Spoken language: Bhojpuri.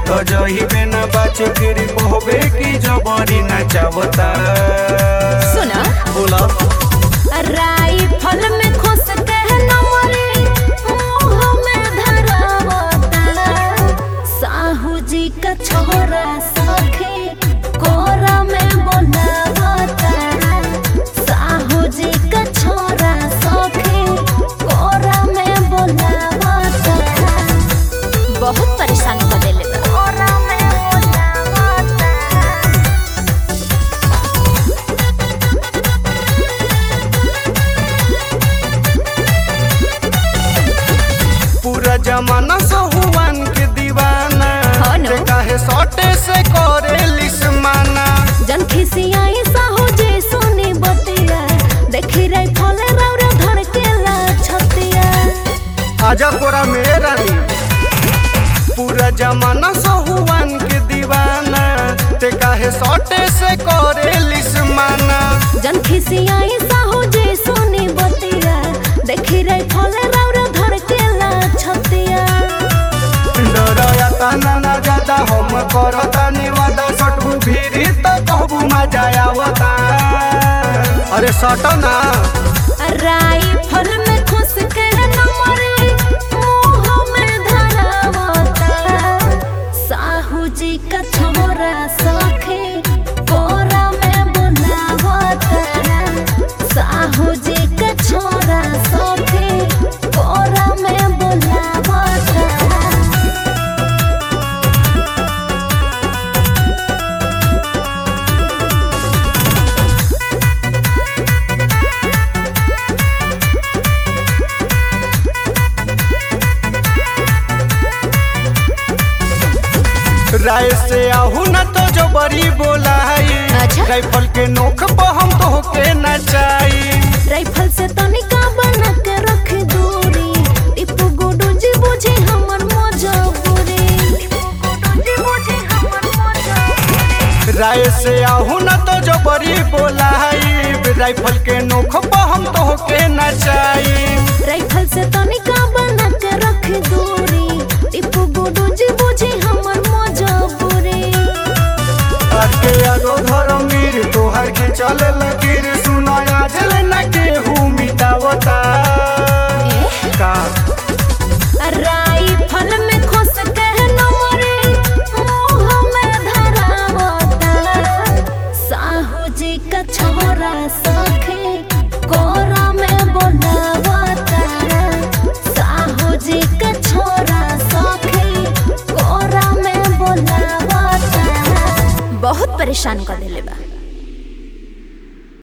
तो जही में न बाच फिर कहबे की जबरी नचावता सुना बोला राइफल में खुश के नमरे मुंह में धरावता साहू जी का छोरा सखे कोरा में बोलावता साहू जी का छोरा सखे कोरा में बोलावता बहुत परेशान कर देले बा। कोरा में बोलावता पूरा जमाना सहुआन के दीवाना हाँ न। ते काहे सटे से करे लिसमाना जन खिसियाई साहू जे सोनी बतिया देखी रही फले रौरा धड़केला छतिया आजा कोरा मेरे रानी पूरा जमाना सहुआन के दीवाना ते काहे सटे से करे लिसमाना जन खिसियाई साहू जे सोनी बतिया देखी रही फले रौरा धड़केला छतिया डरया तना ना ज्यादा हम करता निवादा सटबू भीरी तो कहबू मजा आवता अरे सट ना राइफल में खुश के नमरे मुंह में धरावता साहू जी का छोरा सखे कोरा में बुलावता साहू जी का छोरा सखे कोरा में बुलावता राय से आहू ना तो जो बड़ी बोलाई अच्छा। राइफल के नोख पर हम तो के नचाई राइफल से तनिका बना के रख दूरी टिप्पू गुडू जी बुझे हमर मजबूरी राय से आहू ना तो जो बड़ी बोलाई राइफल के नोख पर हम तो के नचाई राइफल से तनिका बना के रख दूरी टिप्पू गुडू जी बुझे हमर मजबूरी के आगो धर्मीर तोहर के चल लकीर सुनाया जल न के हूँ मिटावता का राइफल में खुश के नमरे मुंह में धरावता साहू जी का छोरा सखे कोरा में बोलावता साहू जी का छोरा सखे कोरा में बोलावता बहुत परेशान कर देले बा